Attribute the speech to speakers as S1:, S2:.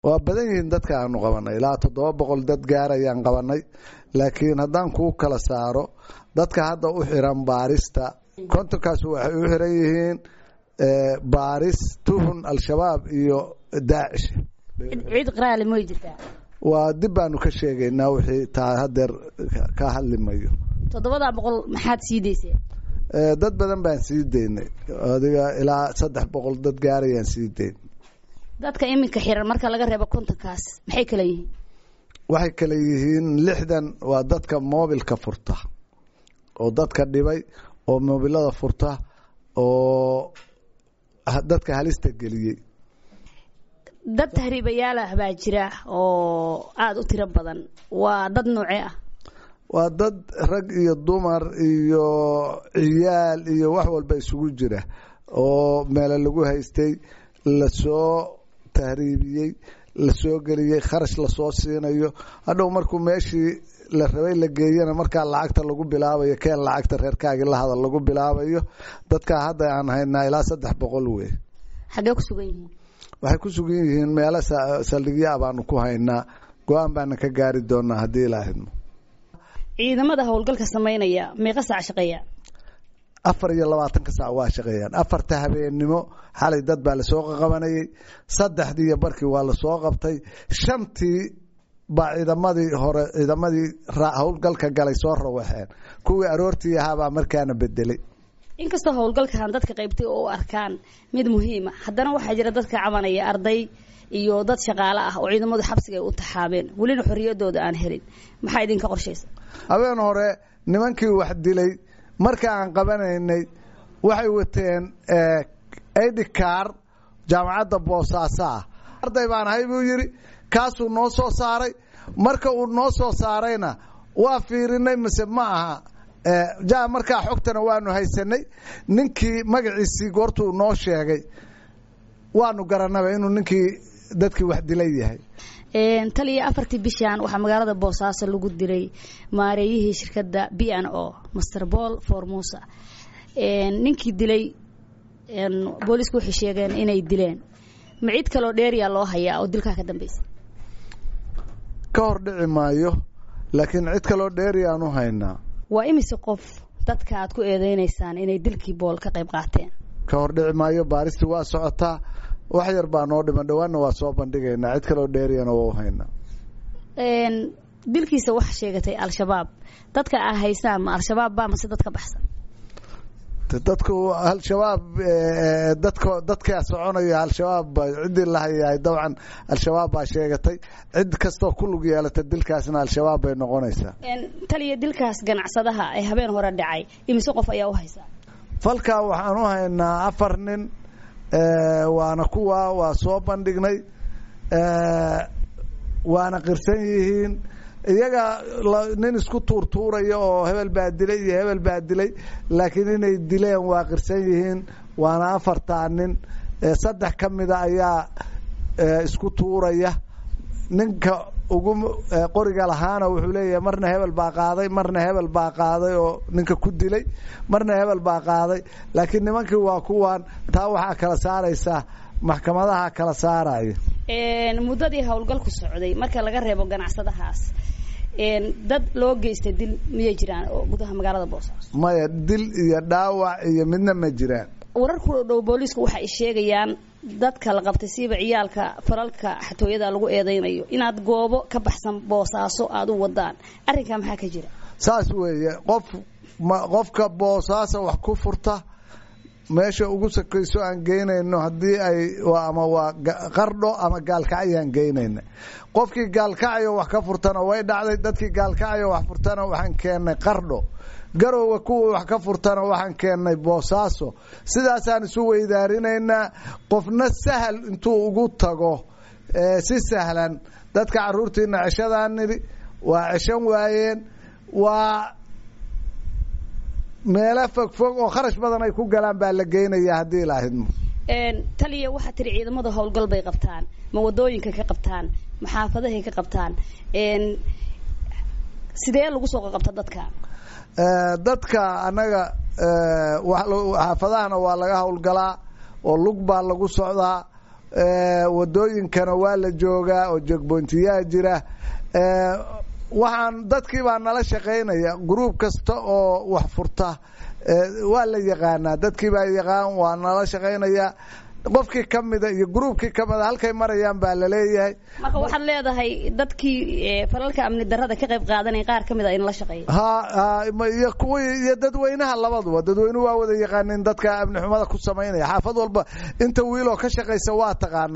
S1: waa badan yihiin dadka aanu qabanay ilaa toddoba boqol dad gaarayaan qabanay laakiin haddaan kuu kala saaro dadka hadda u xiran baarista kontonkaas waxay u xiran yihiin baaris tuhun al-shabaab iyo daacish
S2: ciid qiraale may jirtaa
S1: waa dib baanu ka sheegaynaa wixii taa hadeer ka hadli mayo
S2: toddobadaa boqol maxaad sii dayseen
S1: dad badan baan sii daynay adiga ilaa saddex boqol dad gaarayaan sii dayn
S2: dadka iminka xiran marka laga reebo kontonkaas maxay kala yihiin
S1: waxay kala yihiin lixdan waa dadka moobilka furta oo dadka dhibay oo moobilada furta oo dadka halista geliyey
S2: dad tahriibayaalah baa jira oo aada u tiro badan waa dad noocee ah
S1: waa dad rag iyo dumar iyo ciyaal iyo wax walba isugu jira oo meelo lagu haystay lasoo tahriibiyey lasoo geliyey kharash lasoo siinayo hadhow markuu meeshii la rabay la geeyana markaa lacagta lagu bilaabayo keen lacagta reerkaagii la hadal lagu bilaabayo dadkaa hadda aan haynaa ilaa saddex boqol wey
S2: xaggee ku sugan yihiin
S1: waxay ku sugan yihiin meelo saldhigyaa baanu ku haynaa go-aan baana ka gaari doonaa haddii ilaa hidmo
S2: ciidamada howlgalka samaynaya meeqa saac shaqeeya
S1: afar iyo labaatanka saac waa shaqeeyaan afarta habeennimo xalay dad baa lasoo qaqabanayay saddexdii iyo barkii waa lasoo qabtay shantii baa ciidamadii hore ciidamadii howlgalka galay soo rawaxeen kuwii aroortii ahaabaa markaana bedelay
S2: inkastoo howlgalkan dadka qaybtay oo u arkaan mid muhiima haddana waxaa jira dadka cabanaya arday iyo dad shaqaale ah oo ciidamadu xabsiga ay u taxaabeen welina xorriyadooda aan helin maxaa idinka qorshaysa
S1: habeen hore nimankii wax dilay marka aan qabanaynay waxay wateen idikaar jaamacadda boosaaso ah arday baan ahay buu yidhi kaasuu noo soo saaray marka uu noo soo saarayna waa fiirinay mise ma aha ja markaa xogtana waanu haysanay ninkii magaciisii goortuu noo sheegay waanu garanaba inuu ninkii dadkii wax dilay yahay
S2: taliya afartii bishan waxaa magaalada boosaaso lagu dilay maareeyihii shirkadda b n o master bol formusa ninkii dilay boolisku waxay sheegeen inay dileen ma cid kaloo dheeriya loo hayaa oo dilkaa ka dambaysa
S1: ka hor dhici maayo laakiin cid kaloo dheeriyaanu haynaa
S2: waa imise qof dadka aad ku eedeynaysaan inay dilkii bool ka qayb qaateen
S1: ka hor dhici maayo baaristi waa socotaa wax yar baa noo dhiman dhawaanna waa soo bandhigaynaa cid kaloo dheeriyana waa u haynaa
S2: dilkiisa waxa sheegatay al-shabaab dadka aa haysaan ma al-shabaab baa mase dad ka baxsan
S1: dadku al-shabaab dadka dadkaa soconaya al-shabaab ciddii la hayaay dabcan al-shabaab baa sheegatay cid kastoo ku lug yeelata dilkaasna al-shabaab bay noqonaysaa
S2: taliya dilkaas ganacsadaha ee habeen hore dhacay imise qof ayaa u haysaa
S1: falkaa waxaan u haynaa afar nin waana kuwa waa soo bandhignay waana qirsan yihiin iyaga nin isku tuurtuuraya oo hebel baa dilay iyo hebel baa dilay laakiin inay dileen waa qirsan yihiin waana afartaa nin saddex ka mida ayaa isku tuuraya ninka ugu qoriga lahaana wuxuu leeyahay marna hebel baa qaaday marna hebel baa qaaday oo ninka ku dilay marna hebel baa qaaday laakiin nimankii waa kuwan taa waxaa kala saaraysa maxkamadaha kala saaraya
S2: muddadii howlgalku socday marka laga reebo ganacsadahaas dad loo geystay dil miyay jiraan oo gudaha magaalada boosaaso
S1: maya dil iyo dhaawac iyo midna ma jiraan
S2: warar ku dhow booliisku waxa ay sheegayaan dadka la qabtay siiba ciyaalka falalka xatooyada lagu eedeynayo inaad goobo ka baxsan boosaaso aada u wadaan arrinkaa maxaa ka jira
S1: saas weeye qof qofka boosaaso wax ku furta meesha ugu sakayso aan geynayno haddii ay ama waa qardho ama gaalkacyaan geynayna qofkii gaalkacyo wax ka furtana way dhacday dadkii gaalkacyo wax furtana waxaan keennay qardho garowe kuwa wax ka furtana waxaan keennay boosaaso sidaasaan isu weydaarinaynaa qofna sahal intuu ugu tago si sahlan dadka caruurtiina ceshadaan nidhi waa ceshan waayeen waa meelo fogfog oo kharash badan ay ku galaan baa la geynaya haddii la ahidmo
S2: taliya waxaa tiri ciidamada howlgal bay qabtaan ma wadooyinka ka qabtaan ma xaafadahay ka qabtaan sidee lagu soo qaqabta dadka
S1: dadka annaga xaafadahana waa laga howlgalaa oo lug baa lagu socdaa wadooyinkana waa la joogaa oo jogboontiyaa jira waxaan dadkii baa nala shaqaynaya gruub kasta oo wax furta waa la yaqaanaa dadkii baa yaqaan waa nala shaqaynaya qofkii kamida iyo gruubkii kamida halkay marayaan baa laleeyahay
S2: marka waxaad leedahay dadkii falalka amni darada ka qayb qaadanaya qaar kamid a in la shaqeeya
S1: ha iyo kuwii iyo dadweynaha labaduba dadweynuhu waa wada yaqaanin dadka amni xumada ku samaynaya xaafad walba inta wiiloo ka shaqaysa waa taqaana